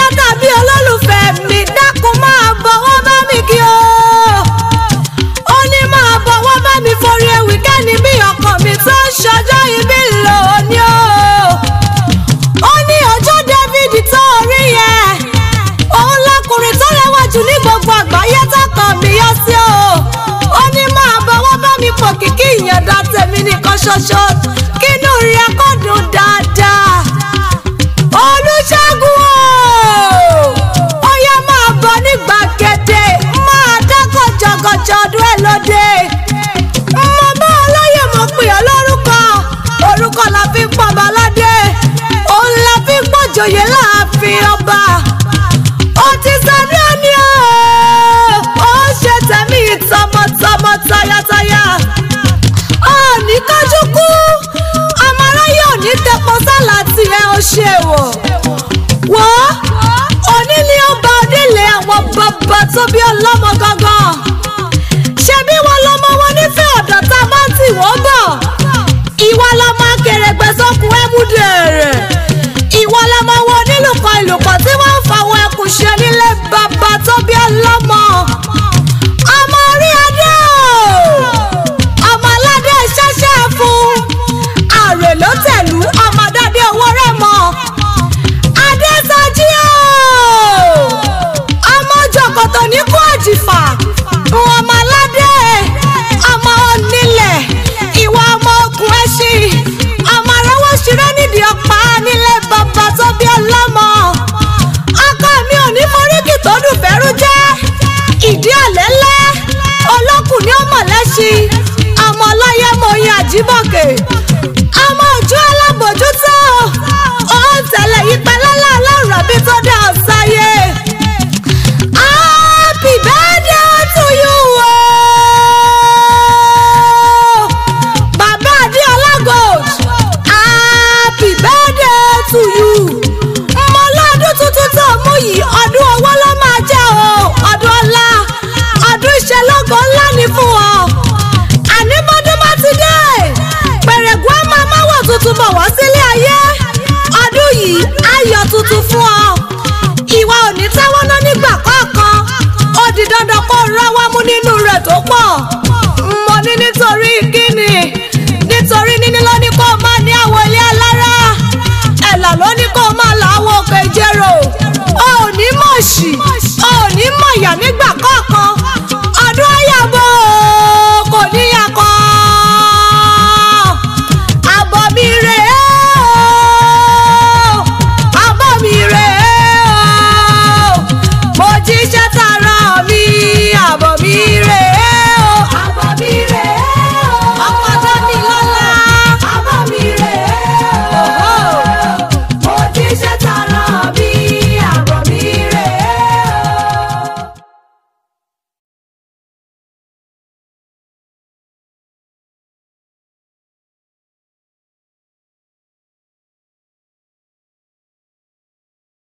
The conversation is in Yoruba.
ajá tàbí olólùfẹ́ mi dákun máa bọ̀wọ́ bá mi kí o. ó ní máa bọ̀wọ́ bá mi forí ewì kẹ́ni bí ọkàn mi tó ń ṣọjọ́ ìbí lò ó ní o. ó ní ọjọ́ David tó rí yẹn òun lọkùnrin tó rẹwà jù ní gbogbo àgbáyé tọkàn mi yọ sí o. ó ní máa bọ̀wọ́ bá mi pò kíkí ìyànda tèmi nìkan ṣoṣo kínú rẹ̀ kó dùn dáadáa olùṣègùn o ó yá máa bọ̀ ní gbàgede máa dákọ̀ jọgọjọ ọdún ẹ̀ lóde mo bá ọlọ́yẹ̀ mo pè ọ́ lórúkọ orúkọ la fi ń pọ̀ baládé òun la fi ń pọ̀jòyè láàfin ọba ó ti sẹ́ni ẹni o ó ṣe tẹ̀mí tọmọtọmọ tayátayá ó ní kájú kú ọmọ aráyé ò ní tẹpọ sálà tiẹ̀ ó ṣe wò wò ó onílé ọba onílé àwọn bàbá tó bí ọlọ́mọ gangan ṣebí wọn lọmọ wọn nífẹ̀ẹ́ ọ̀dọ̀ tá a bá tì wọ́n bọ̀ ìwọ lọmọ akèrègbè sọkùn ẹ̀múdèrè ìwọ lọmọ wọn onílùkọ ìlùkọ